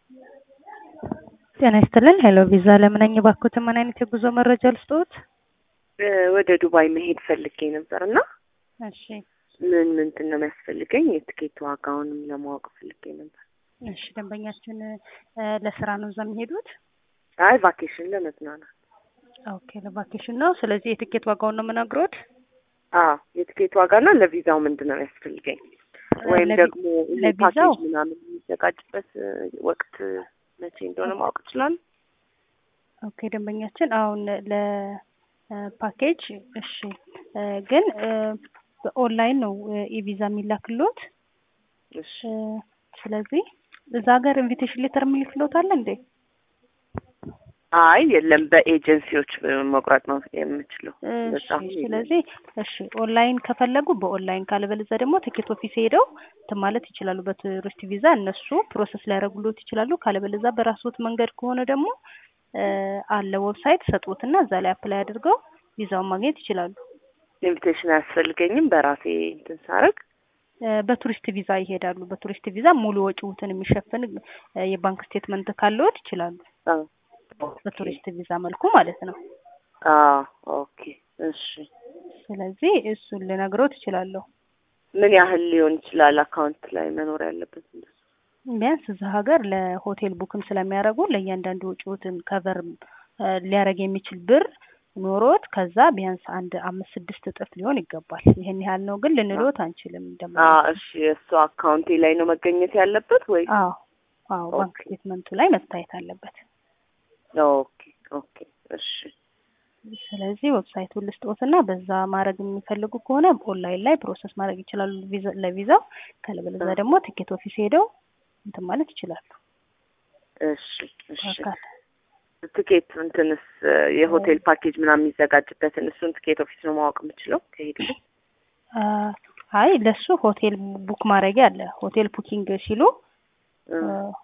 ጤና ይስጥልን ሄሎ ቪዛ ለምን ነኝ እባክዎትን ምን አይነት የጉዞ መረጃ ልስጥዎት? ወደ ዱባይ መሄድ ፈልጌ ነበር እና እሺ ምን ምንድን ነው የሚያስፈልገኝ? የትኬት ዋጋውንም ለማወቅ ፈልጌ ነበር። እሺ ደንበኛችን እ ለስራ ነው እዛ የሚሄዱት? አይ ቫኬሽን ለመዝናናት። ኦኬ ለቫኬሽን ነው። ስለዚህ የትኬት ዋጋውን ነው የምነግሮት? አዎ የትኬት ዋጋና ለቪዛው ምንድን ነው የሚያስፈልገኝ? ወይም ለቪ- ደግሞ ይሄ ለቪዛው? ፓኬጅ ምናምን የሚዘጋጅበት እ ወቅት መቼ እንደሆነ ማወቅ እችላለሁ? ኦኬ ደንበኛችን አሁን ለፓኬጅ እሺ እ ግን እ በኦንላይን ነው ኢቪዛ የሚላክሎት እሺ እ ስለዚህ እዛ ሀገር ኢንቪቴሽን ሌተር የሚልክሎት አለ እንዴ? አይ የለም በኤጀንሲዎች መቁረጥ ነው የምችለው። እሺ በጣም ስለዚህ እሺ ኦንላይን ከፈለጉ በኦንላይን ካለበለዚያ ደግሞ ትኬት ኦፊስ ሄደው እንትን ማለት ይችላሉ። በቱሪስት ቪዛ እነሱ ፕሮሰስ ሊያደርጉሎት ይችላሉ። ካለበለዚያ በራስዎት መንገድ ከሆነ ደግሞ እ አለ ዌብሳይት ሰጡትና እዛ ላይ አፕላይ አድርገው ቪዛውን ማግኘት ይችላሉ። ኢንቪቴሽን አያስፈልገኝም በራሴ እንትን ሳረግ እ በቱሪስት ቪዛ ይሄዳሉ። በቱሪስት ቪዛ ሙሉ ወጪዎትን የሚሸፍን እ የባንክ ስቴትመንት ካለዎት ይችላሉ። አዎ በቱሪስት ቪዛ መልኩ ማለት ነው። አዎ ኦኬ እሺ ስለዚህ እሱን ልነግሮት እችላለሁ። ምን ያህል ሊሆን ይችላል አካውንት ላይ መኖር ያለበት እንደሱ? ቢያንስ እዛ ሀገር ለሆቴል ቡክም ስለሚያደርጉ ለእያንዳንዱ ወጪዎትን ከቨር ሊያደርግ የሚችል ብር ኖሮት ከዛ ቢያንስ አንድ አምስት ስድስት እጥፍ ሊሆን ይገባል። ይሄን ያህል ነው ግን ልንሎት አንችልም። ደግሞ አዎ እሺ እሱ አካውንቴ ላይ ነው መገኘት ያለበት ወይ? አዎ አዎ ባንክ ኦኬ። ስቴትመንቱ ላይ መታየት አለበት። ኦኬ ኦኬ እሺ ስለዚህ ዌብሳይቱን ልስጥዎትና በዛ ማድረግ የሚፈልጉ ከሆነ ኦንላይን ላይ ፕሮሰስ ማድረግ ይችላሉ ቪዛ ለቪዛው። ካለበለዚያ ደግሞ ቲኬት ኦፊስ ሄደው እንትን ማለት ይችላሉ። እሺ እሺ አካል ትኬት እንትንስ የሆቴል ፓኬጅ ምናምን የሚዘጋጅበትን እሱን ትኬት ኦፊስ ነው ማወቅ የምችለው ከሄድ አ አይ ለሱ ሆቴል ቡክ ማድረጊያ አለ። ሆቴል ቡኪንግ ሲሉ አ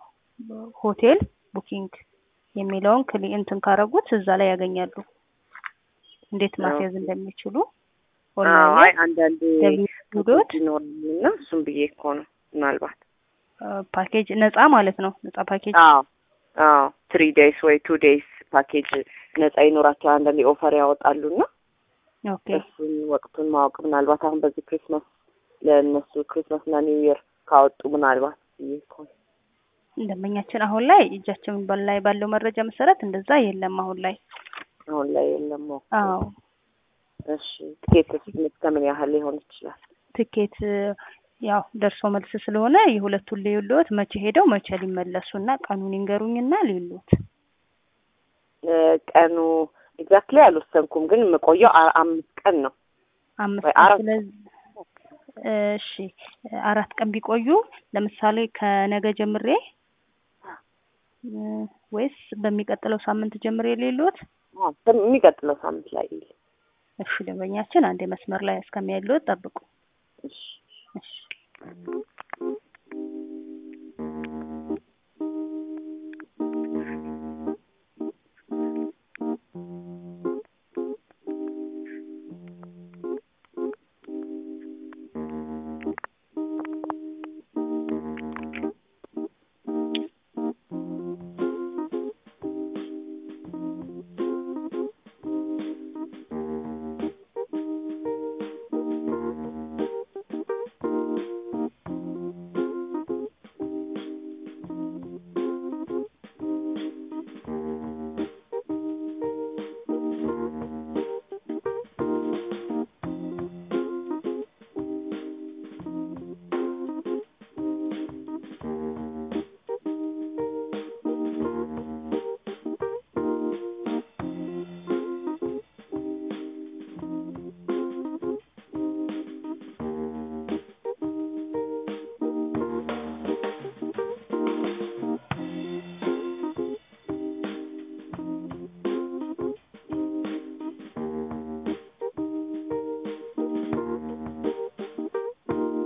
ሆቴል ቡኪንግ የሚለውን ክሊ እንትን ካረጉት እዛ ላይ ያገኛሉ እንዴት ማስያዝ እንደሚችሉ ኦንላይን አይ ላይ አንዳንዴ ሄዶት ይኖራል እና እሱም ብዬ እኮ ነው ምናልባት ፓኬጅ ነፃ ማለት ነው። ነፃ ፓኬጅ አዎ አዎ ትሪ ዴይስ ወይ ቱ ዴይስ ፓኬጅ ነጻ ይኖራቸዋል አንዳንዴ ኦፈር ያወጣሉና ኦኬ እሱን ወቅቱን ማወቅ ምናልባት አሁን በዚህ ክሪስማስ ለእነሱ ክሪስማስ እና ኒው ይር ካወጡ ምናልባት ብዬ እኮ ነው። ደንበኛችን አሁን ላይ እጃችን ላይ ባለው መረጃ መሰረት እንደዛ የለም አሁን ላይ። አሁን ላይ የለም። ኦኬ። አዎ እሺ ትኬት እስከምን ያህል ሊሆን ይችላል? ትኬት ያው ደርሶ መልስ ስለሆነ የሁለቱን ልዩልዎት መቼ ሄደው መቼ ሊመለሱና ቀኑን ይንገሩኝና ልዩልዎት። እ ቀኑ ኤግዛክትሊ አልወሰንኩም፣ ግን የምቆየው አ- አምስት ቀን ነው። አምስት ወይ ቀን አራት ስለዚህ እሺ አራት ቀን ቢቆዩ ለምሳሌ ከነገ ጀምሬ እ ወይስ በሚቀጥለው ሳምንት ጀምሬ ልዩልዎት? አዎ፣ የሚቀጥለው ሳምንት ላይ እሺ ደንበኛችን አንዴ መስመር ላይ እስከሚያይልዎት ጠብቁ። እሺ እሺ